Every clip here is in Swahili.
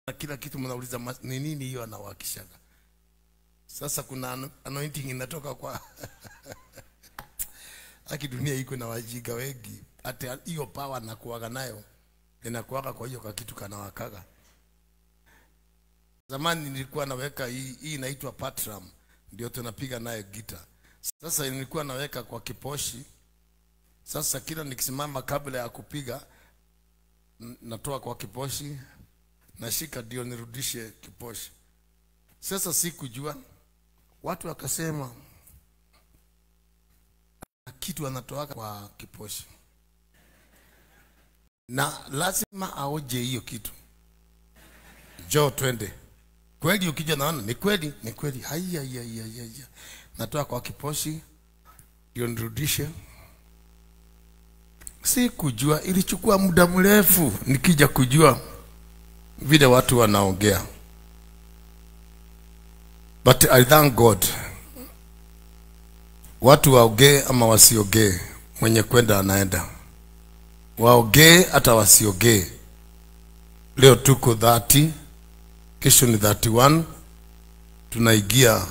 kila kitu mnauliza "Mas- ni nini hiyo anawakishaga sasa kuna ano- anointing inatoka kwa aki dunia iko na wajiga wengi hata hiyo power nakuaga nayo inakuaga kwa hiyo kakitu kanawakaga zamani nilikuwa naweka hii hii inaitwa patram ndio tunapiga naye gita sasa nilikuwa naweka kwa kiposhi sasa kila nikisimama kabla ya kupiga n- natoa kwa kiposhi nashika ndio nirudishe kiposhi sasa sikujua watu wakasema kitu anatoaka kwa kiposhi na lazima aoje hiyo kitu jo twende kweli ukija naona ni kweli ni kweli haya haya haya haya natoa kwa kiposhi ndio nirudishe si kujua ilichukua muda mrefu nikija kujua vile watu wanaongea but i thank god watu waongee ama wasiongee mwenye kwenda anaenda waongee hata wasiongee leo tuko 30 kesho ni 31 tunaingia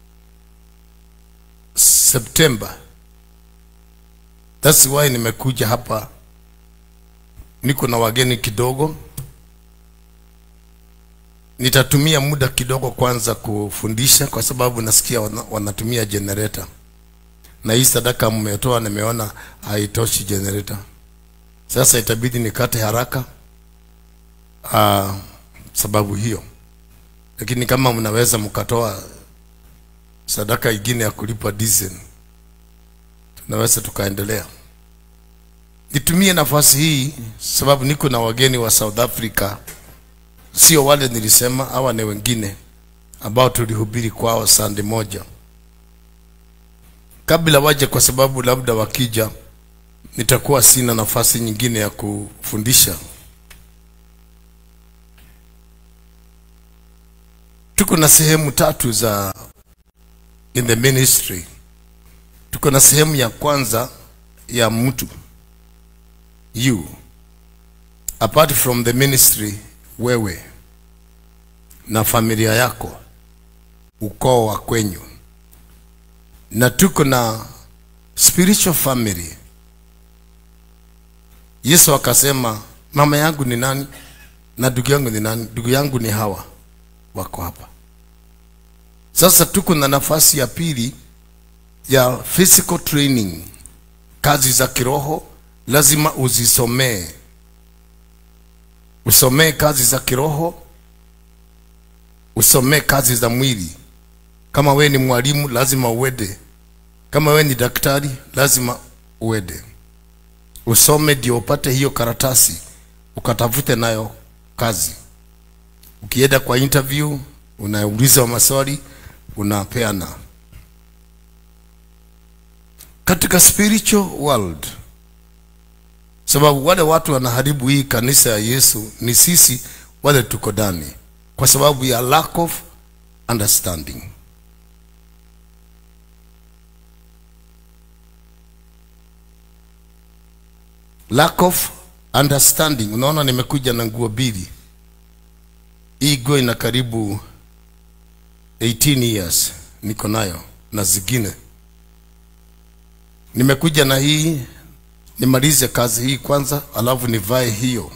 september That's why nimekuja hapa, niko na wageni kidogo. Nitatumia muda kidogo kwanza kufundisha, kwa sababu nasikia wana, wanatumia generator na hii sadaka mmetoa, nimeona haitoshi generator. Sasa itabidi nikate haraka uh, sababu hiyo, lakini kama mnaweza mkatoa sadaka ingine ya kulipa diesel tunaweza tukaendelea. Nitumie nafasi hii sababu niko na wageni wa South Africa, sio wale nilisema, hawa ni wengine ambao tulihubiri kwao sande moja kabla waje, kwa sababu labda wakija nitakuwa sina nafasi nyingine ya kufundisha. Tuko na sehemu tatu za in the ministry tuko na sehemu ya kwanza ya mtu you apart from the ministry wewe na familia yako ukoo wa kwenyu na tuko na spiritual family yesu akasema mama yangu ni nani na ndugu yangu ni nani ndugu yangu ni hawa wako hapa sasa tuko na nafasi ya pili ya physical training, kazi za kiroho lazima uzisomee, usomee kazi za kiroho, usomee kazi za mwili. Kama we ni mwalimu lazima uende, kama we ni daktari lazima uende, usome ndio upate hiyo karatasi, ukatafute nayo kazi. Ukienda kwa interview unauliza maswali, unapeana katika spiritual world, sababu wale watu wanaharibu hii kanisa ya Yesu ni sisi wale tuko ndani, kwa sababu ya lack of understanding. Lack of understanding. Unaona, nimekuja na nguo mbili. Hii nguo ina karibu 18 years niko nayo na zingine nimekuja na hii nimalize kazi hii kwanza, alafu nivae hiyo.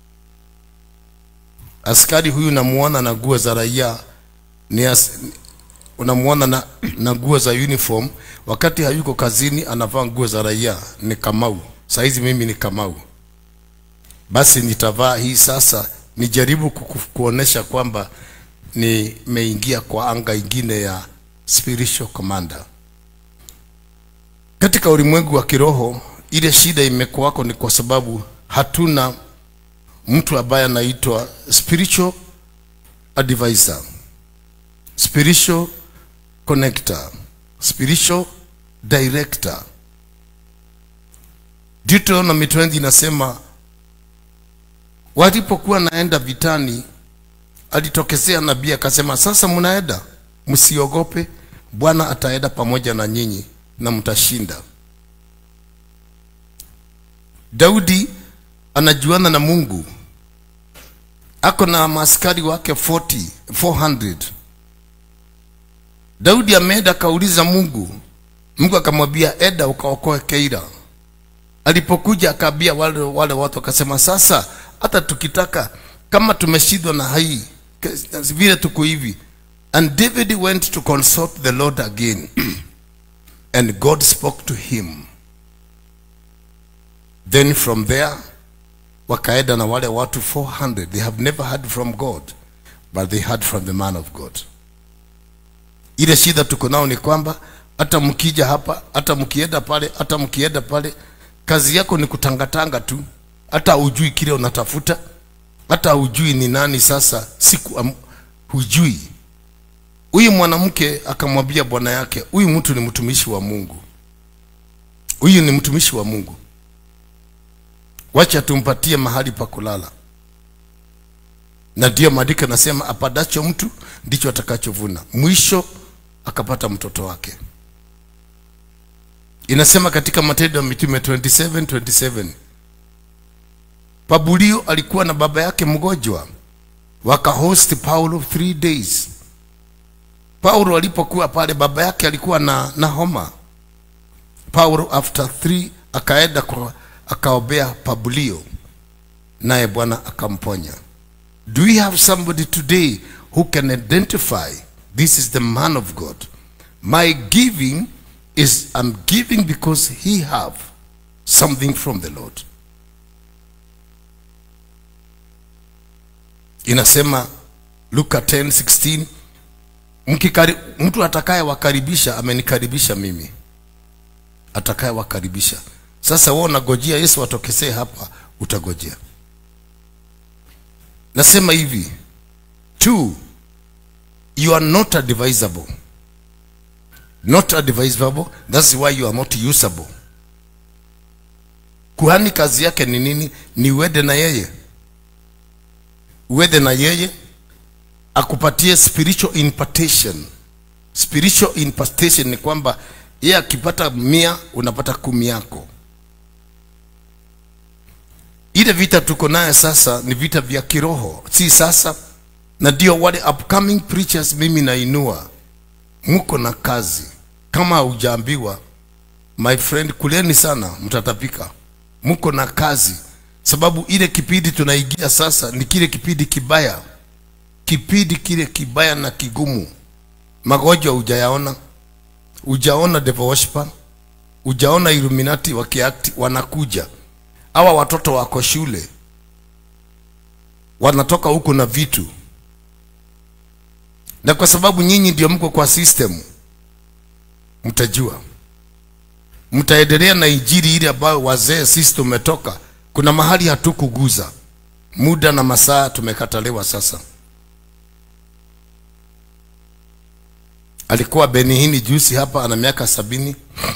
Askari huyu namuona na nguo za raia ni as, unamuona na, na nguo za uniform, wakati hayuko kazini anavaa nguo za raia. Ni Kamau. Saizi mimi ni Kamau, basi nitavaa hii sasa, nijaribu kuku, kuonesha kwamba nimeingia kwa anga ingine ya spiritual commander katika ulimwengu wa kiroho ile shida imekuwako ni kwa sababu hatuna mtu ambaye anaitwa spiritual advisor spiritual connector spiritual director Deuteronomy 20 inasema walipokuwa naenda vitani alitokezea nabii akasema sasa mnaenda msiogope bwana ataenda pamoja na nyinyi na mtashinda. Daudi anajuana na Mungu ako na maaskari wake 40 400 daudi ameenda akauliza mungu mungu akamwambia eda ukaokoe keira alipokuja akaambia wale, wale watu akasema sasa hata tukitaka kama tumeshindwa na hii ke- vile tuko hivi and david went to consult the lord again and god spoke to him then from there wakaenda na wale watu 400 they have never heard from god but they heard from the man of god ile shida tuko nao ni kwamba hata mkija hapa hata mkienda pale hata mkienda pale kazi yako ni kutangatanga tu hata hujui kile unatafuta hata hujui ni nani sasa siku am, hujui huyu mwanamke akamwambia bwana yake huyu mtu ni mtumishi wa mungu huyu ni mtumishi wa mungu wacha tumpatie mahali pa kulala na ndiyo maandiko nasema apadacho mtu ndicho atakachovuna mwisho akapata mtoto wake inasema katika matendo ya mitume 27 27 pabulio alikuwa na baba yake mgonjwa wakahost paulo three days paulo alipokuwa pale baba yake alikuwa na, na homa paulo after three akaenda kwa akaombea pabulio naye bwana akamponya do we have somebody today who can identify this is the man of god my giving is i'm giving because he have something from the lord inasema luka 10 16 mkikari, mtu atakaye wakaribisha amenikaribisha mimi atakaye wakaribisha sasa wewe unagojea yesu atokesee hapa utagojea nasema hivi two you are not advisable not advisable that's why you are not usable kuhani kazi yake ni nini ni uende na yeye uende na yeye akupatie spiritual impartation spiritual impartation ni kwamba yeye akipata mia unapata kumi yako ile vita tuko naye sasa ni vita vya kiroho si sasa na ndio wale upcoming preachers mimi nainua mko na kazi kama haujaambiwa my friend kuleni sana mtatapika mko na kazi sababu ile kipindi tunaingia sasa ni kile kipindi kibaya kipindi kile kibaya na kigumu magonjwa hujayaona hujaona devil worshiper hujaona illuminati wakiakti wanakuja hawa watoto wako shule wanatoka huko na vitu na kwa sababu nyinyi ndio mko kwa system mtajua mtaendelea na injili ile ambayo wazee sisi tumetoka kuna mahali hatukuguza muda na masaa tumekataliwa sasa alikuwa benihini jusi hapa ana miaka sabini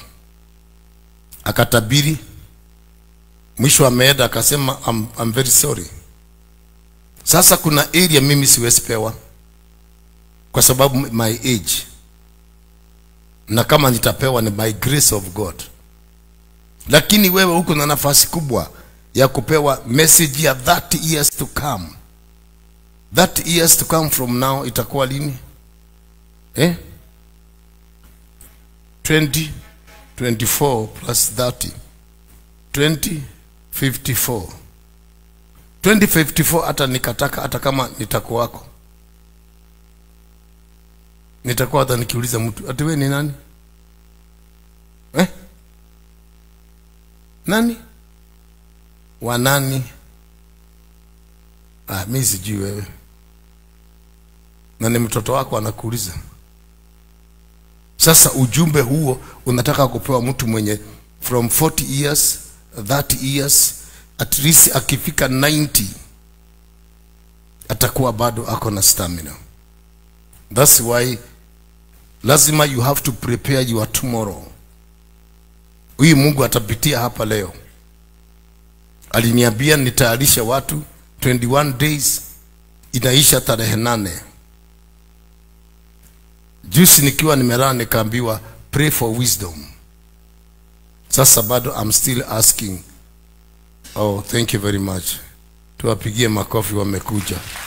akatabiri mwisho ameenda akasema I'm, I'm very sorry sasa kuna area mimi siwezi pewa kwa sababu my age na kama nitapewa ni by grace of god lakini wewe huko na nafasi kubwa ya kupewa message ya 30 years to come 30 years to come from now itakuwa lini eh 20 24 plus 30 2054 2054 hata nikataka hata kama nitakuwako nitakuwa hata nikiuliza mtu ati wewe ni nani eh? nani wa nani ah, mi sijui wewe na ni mtoto wako anakuuliza sasa ujumbe huo unataka kupewa mtu mwenye from 40 years 30 years at least akifika 90 atakuwa bado ako na stamina that's why lazima you have to prepare your tomorrow huyu mungu atapitia hapa leo aliniambia nitayarishe watu 21 days inaisha tarehe nane jusi nikiwa nimelala nikaambiwa pray for wisdom sasa bado I'm still asking oh thank you very much tuwapigie makofi wamekuja